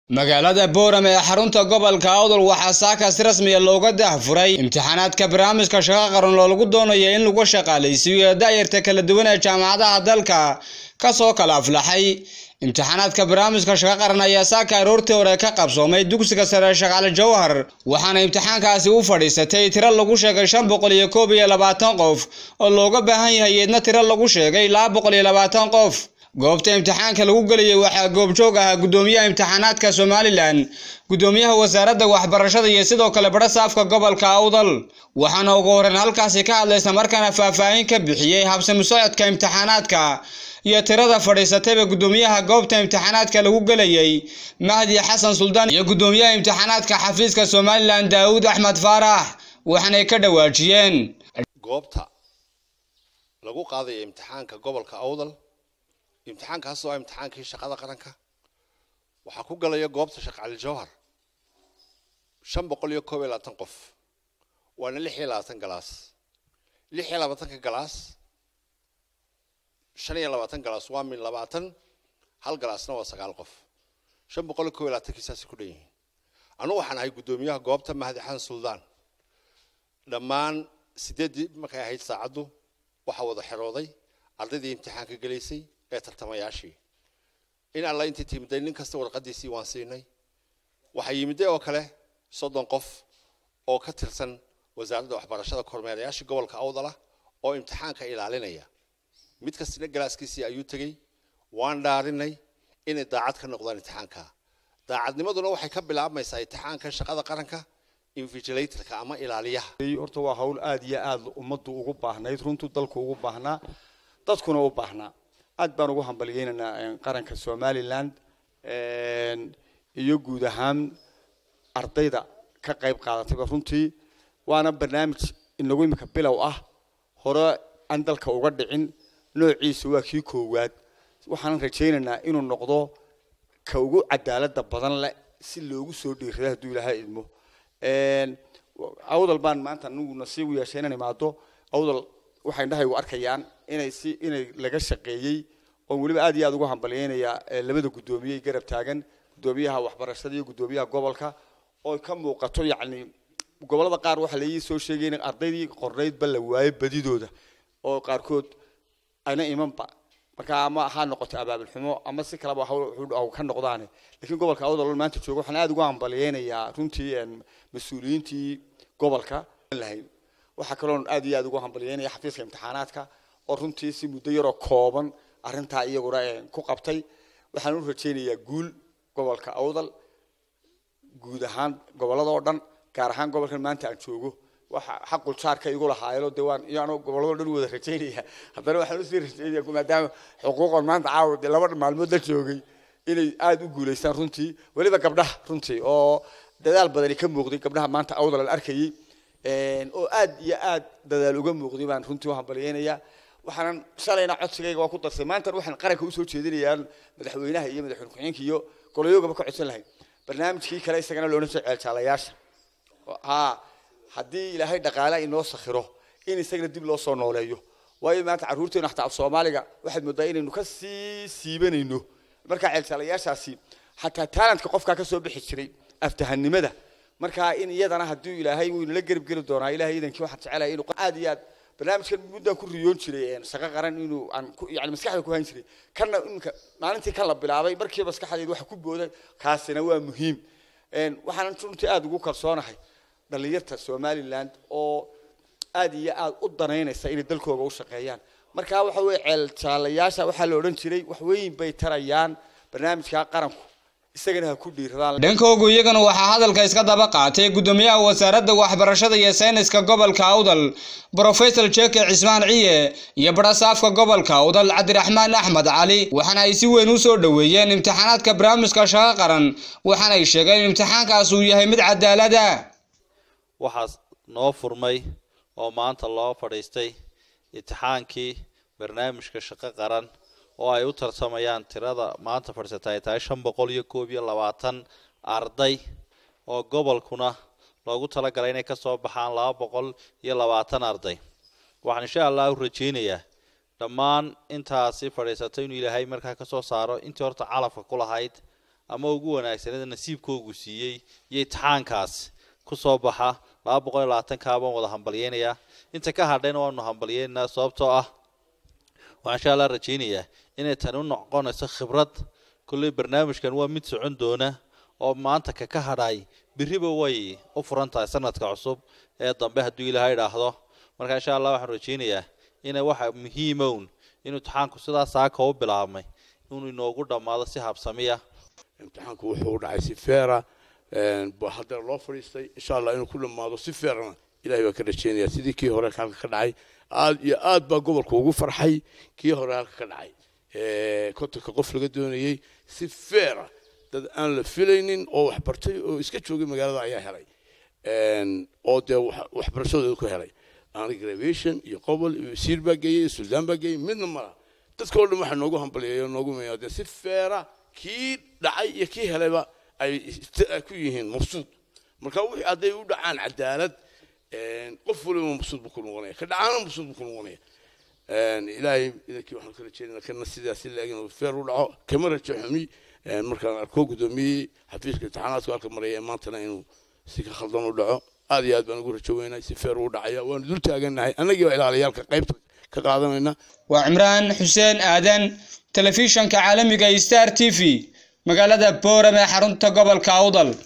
magaalada boorame ee xarunta gobolka awdal waxaa saakaas rasmiya looga daahfuray imtixaanaadka barnaamijka shaqo qaran oo lagu doonayo in lagu shaqaalaysiiyo da'yarta kala duwan ee jaamacadaha dalka kasoo kala aflaxay imtixaanaadka barnaamijka shaqo qaran ayaa saaka aroortii hore ka qabsoomay dugsiga sare shaqaale jawhar waxaana imtixaankaasi u fadhiisatay tiro lagu sheegay shan boqol iyo koob iyo labaatan qof oo looga baahan yahay eedna tiro lagu sheegay laba boqol iyo labaatan qof goobta imtixaanka lagu gelayay waxaa goobjoog ahaa guddoomiyaha imtixaanaadka somalilan guddoomiyaha wasaaradda waxbarashada iyo sidoo kale badha saafka gobolka awdal waxaana ugu horreyn halkaasi ka hadlaysa markaana faahfaahin ka bixiyey habsami socodka imtixaanaadka iyo tirada fadhiisatayba guddoomiyaha goobta imtixaanaadka lagu gelayay mahdi xasan suldaan iyo guddoomiyaha imtixaanaadka xafiiska somalilan daawud axmed faarax waxaanay ka dhawaajiyeen goobta lagu qaadaya imtixaanka gobolka awdal imtixaankaas oo ah imtixaankii shaqada qaranka waxaa ku galaya goobta sheekh cali jawhar shan boqol iyo koob iyo labaatan qof waana lix iyo labaatan galaas lix iyo labaatanka galaas shan iyo labaatan galaas waa min labaatan hal galaasna waa sagaal qof shan boqol iyo koob iyo labaatankii saasay ku dhan yihiin anugu waxaan ahay guddoomiyaha goobta mahdi xasan suldaan dhammaan sideeddii markay ahayd saacaddu waxaa wada xerooday ardaydii imtixaanka gelaysay ee tartamayaashii in alla intii timiday nin kasta warqadiisii waan siinay waxaa yimiday oo kale soddon qof oo ka tirsan wasaaradda waxbarashada kormeerayaashii gobolka awdala oo imtixaanka ilaalinaya mid kastina galaaskiisii ayuu tegey waan dhaarinay inay daacad ka noqdaan imtixaanka daacadnimaduna waxay ka bilaabmaysaa imtixaanka shaqada qaranka invigilatorka ama ilaaliyaha horta waa hawl aada iyo aada ummaddu ugu baahnayd runtuu dalku ugu baahnaa dadkuna u baahnaa aad baan ugu hambalyeynaynaa qaranka somaliland iyo guud ahaan ardayda ka qayb qaadatayba runtii waana barnaamij inagu imika bilow ah hore aan dalka uga dhicin noociisa waa kii koowaad waxaan rajaynaynaa inuu noqdo ka ugu cadaalada badan leh si loogu soo dhiirada hadduu ilaahay idmo awdal baan maanta anigu nasiib u yeeshay inaan imaado awdal waxay indhahaygu arkayaan inay si inay laga shaqeeyey oon weliba aad iyo aad ugu hambalyeynayaa labada guddoomiye garab taagan guddoomiyaha waxbarashada iyo guddoomiyaha gobolka oo ka muuqato yacni gobolada qaar waxaa laii soo sheegay in ardaydii qornaydba la waayo badidooda oo qaarkood ayna imanba marka ama ha noqoto abaabulxumo ama si kaleba ka noqdaane lakiin gobolka awdal maanta jooga waxaan aada ugu hambalyeynayaa runtii mas-uuliyiintii gobolka lahayn waxaa kaloon aad iyo aad ugu hambalyeynaya xafiiska imtixaanaadka oo runtii si muddo yaroo kooban arrintaa iyaguna ku qabtay waxaan u rajaynayaa guul gobolka awdal guud ahaan gobolada oo dhan gaar ahaan gobolkan maanta aan joogo waxa xaqul jaarka igu lahaayelo de waan iyaan gobolado dhan wada rajaynaya haddana waxaan usii rajaynaya maadaama xuquuqan maanta caawa dee laba maalmood la joogay inay aada u guulaystaan runtii weliba gabdhaha runtii oo dadaal badani ka muuqday gabdhaha maanta awdal aan arkayay oo aad iyo aad dadaal uga muuqday baan runtii u hambalyeynayaa waxaanan shalayna codsigayga waa ku darsay maantana waxaan qaranka usoo jeedinayaa madaxweynaha iyo madaxweyne ku-xigeenka iyo golayoogaba ka codsan lahayn barnaamijkii kale isagana loona soo ceeljaalayaasha ha haddii ilaahay dhaqaala inoo sakhiro in isagana dib loo soo nooleeyo waayo maanta carruurteenu xataa af soomaaliga waxaad moodaa inaynu ka sii siibanayno markaa ceeljaalayaashaasi xataa taalantka qofkaa ka soo bixi jiray aftahanimada markaa in iyadana haddii ilaahay wuu inala garab geli doonaa ilahay idankii waxaan jecelahay inuu aad iyo aad barnaamijkan muddaan ku riyoon jiray shaqo qaran inuu aan yani maskaxda ku hayn jiray kanna iminka maalintii kan la bilaabay markiiba maskaxdeed waxa ku booday kaasina waa muhiim waxaanan runtii aada ugu kalsoonahay dhalinyarta somaliland oo aad iyo aad u danaynaysa inay dalkooga u shaqeeyaan markaa waxa weye ceel jaalayaasha waxaa la odhan jiray wax weyn bay tarayaan barnaamijka qaranku isagana ha ku dhiiradaan dhankoogu iyagana waxaa hadalka iska daba qaatay guddoomiyaha wasaaradda waxbarashada iyo sayniska gobolka awdal brofesor jeke cismaan ciye iyo badhasaafka gobolka awdal cabdiraxmaan axmed cali waxaana ay si weyn u soo dhoweeyeen imtixaanaadka barnaamijka shaqo qaran waxaana ay sheegeen in imtixaankaas uu yahay mid cadaalada waxaa noo furmay oo maanta loo fadhiistay imtixaankii barnaamijka shaqo qaran oo ay u tartamayaan tirada maanta fadhiisata ay tahay shan boqol iyo koob iyo labaatan arday oo gobolkuna loogu talagalay inay kasoo baxaan laba boqol iyo labaatan arday waxaan insha allah u rajeynayaa dhammaan intaasi fadhiisatay inuu ilaahay markaa kasoo saaro intii horta calafka ku lahayd ama ugu wanaagsanada nasiibkoogu siiyey iyo imtixaankaas kusoo baxa laba boqol iyo labaatankaa baan wada hambalyeynayaa inta ka hadhayna waanu hambalyeynaa sababtoo ah waxaan insha allah rajaynayaa inay tani u noqonayso khibrad kolley barnaamijkan waa mid socon doona oo maanta ka ka hadhay beriba way u furan tahay sanadka cusub ee dambe hadduu ilaahay idhaahdo marka insha allah waxaan rajaynayaa inay waxa muhiimown in imtixaanku sidaas saaka u bilaabmay inuu inoogu dhammaado si habsamiya imtixaanku wuxuu u dhacay si feera haddana loo fadhiistay insha allah inuu ku dhammaado si feerana ilahay baa ka rajeynaya sidii kii hore halka ka dhacay aad iyo aad baa gobolka ugu farxay kii hore halka ka dhacay kontonka qof laga doonayey si feera dad aan la filaynin oo waxbartay oo iska joogay magaalada ayaa helay oo dee waxbarashadooda ku helay aan graviation iyo qobol iyo wasiir baa geeyey suldaan baa geeyey midna mala dadka oo dhan waxaa noogu hambalyeeyo noogu meeyaa dee si feera kii dhacay iyo kii helayba ay ku yihiin mabsuud marka wixii hadday u dhacaan cadaalad qof waliba mabsuud buu ku noqonaya ka dhacaana mabsuud buu ku noqonaya ilaahay idankii waxaan ka rajeynayna kana sidaasi laagin oo feer u dhaco kama rajo xumi markaan arko gudoomiyey xafiiska imtixaanaadku halka maraya ee maantana inuu si ka khaldan u dhaco aad iyo aad baan ugu rajo weynahay si feer u dhacaya waanu dul taagannahay annagii waa ilaaliyaalka qaybta ka qaadanayna waa cimraan xuseen aadan telefishanka caalamiga star t v magaalada boorame xarunta gobolka awdal